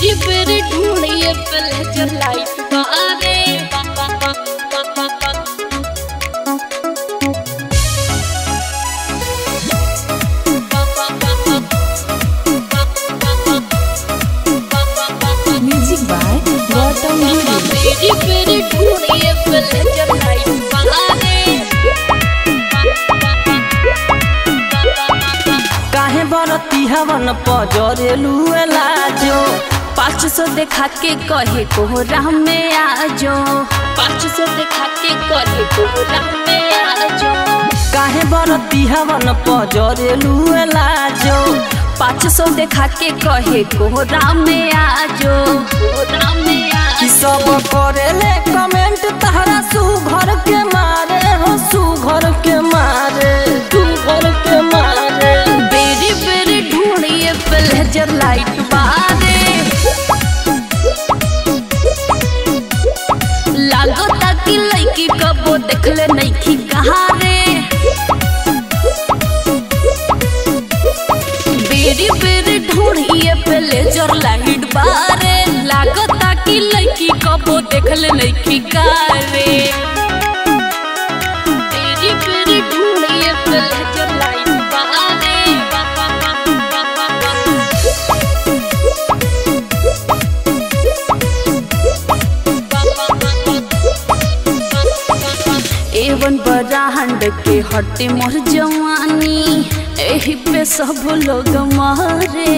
बेरी बेरी ढूंढिए प्लेजर लाइट बारे Music by Gautam Guru. बेरी बेरी ढूंढिए प्लेजर लाइट बारे काहे बरती हवन पजरेलू लाजो पाँच सौ देखा के कहे कोहरा में आजो पाँच सौ देखा के कहे कोहरा में आजो काहे बरती हवन पजरेलू लाजो पाँच सौ देखा के कहे कोहरा में आजो कोहरा में कि आजो सब करेले कमेंट तहरा सुघर के मारे हो सुघर के मारे सुघर के मारे बेरी बेरी ढूंढिए प्लेजर लाइट बारे लागो ताकि लड़की कबो देखले नइखी कहा रे बेरी बेरी ढूंढिए प्लेजर लाइट बारे लागो ताकि लड़की कबो देखले नइखी कहा रे बेरी बेरी ढूंढिए प्लेजर लाइट बारे एवन बराहंड के हटे मोर जवानी एही पे सब लोग मारे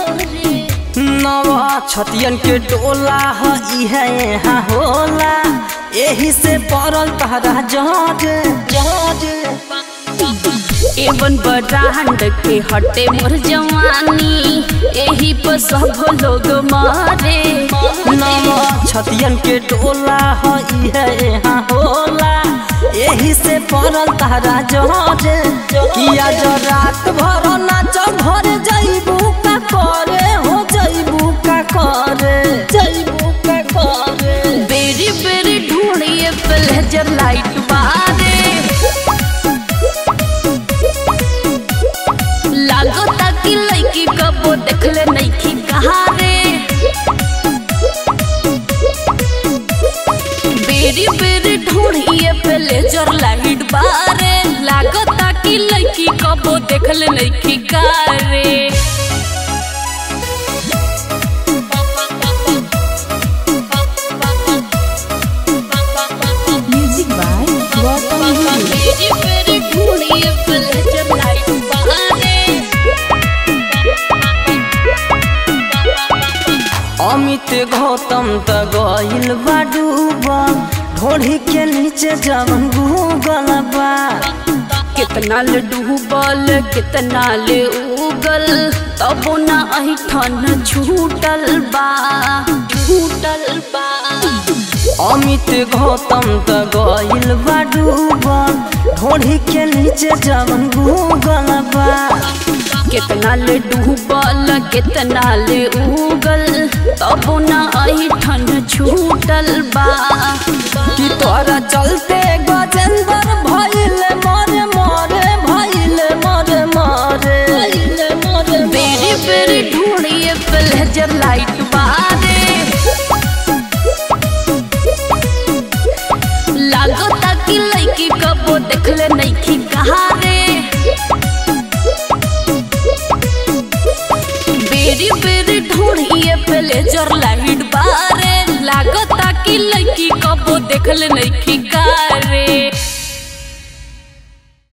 नवा छतियन के टोला ह इहे यहाँ होला एही से पड़ल तहरा जज जज एवन बराहंड के हटे मोर जवानी एही पे सब लोग मारे नवा छतियन के टोला ह इहे यहाँ होला एही से पड़ल तहरा जज किया जो रात भर नाच भर जइबू का करे हो जइबू का करे जइबू का करे बेरी बेरी ढूंढिए प्लेजर लाइट बारे लागो ताकि लड़की कबो देखले नइखी कहा रे बेरी बेरी ढूंढिए प्लेजर लाइट बारे लागो ताकि लड़की कबो देखले नइखी कहा रे Music by Gautam Guru. बेरी बेरी ढूंढिए प्लेजर लाइट बारे अमित गौतम त गइल बा डूबल ढोढ़ी के नीचे जवन गूगल बा कितना ले डूबल कितना ले उगल तबो ना अहिठन छूटल बा छूटल बा अमित गौतम त गइल बा डूबल ढोढ़ी के नीचे जवन गूगल बा कितना ले डूबल कितना ले उगल तबो ना अहिठन छूटल बा कि तोरा चलते गजेंद्र भइल मरे मरे भइल मरे मरे बेरी बेरी ढूंढिए प्लेजर लाइट बारे लागो ताकि लड़की कबो देखले नइखी कहा रे बेरी बेरी ढूंढिए प्लेजर लाइट बारे लागो ताकि लड़की कबो देखले नइखी कहा रे